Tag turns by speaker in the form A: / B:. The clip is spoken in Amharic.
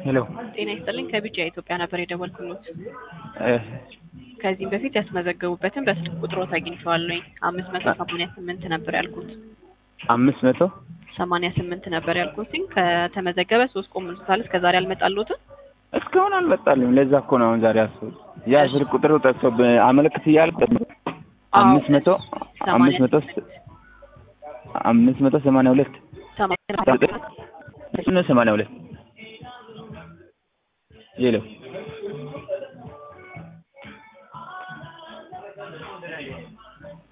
A: ሄሎ
B: ጤና ይስጥልኝ ከቢጫ ኢትዮጵያ ነበር የደወልኩሎት።
A: እ
B: ከዚህም በፊት ያስመዘገቡበትን በስልክ ቁጥሮት አግኝቼዋለሁኝ። አምስት መቶ ሰማንያ ስምንት ነበር ያልኩት።
A: አምስት መቶ
B: ሰማንያ ስምንት ነበር ያልኩትኝ ከተመዘገበ ሶስት ቆም ብሎታል። እስከ ዛሬ አልመጣልዎትም?
A: እስካሁን አልመጣልኝም። ለዛ እኮ ነው አሁን ዛሬ አስበው ያ ስልክ ቁጥሩ ጠፍቶብህ አመለክት እያልኩ አምስት መቶ አምስት መቶ አምስት መቶ ሰማንያ ሁለት
B: ሰማንያ
A: ሰማንያ ሁለት ሄሎ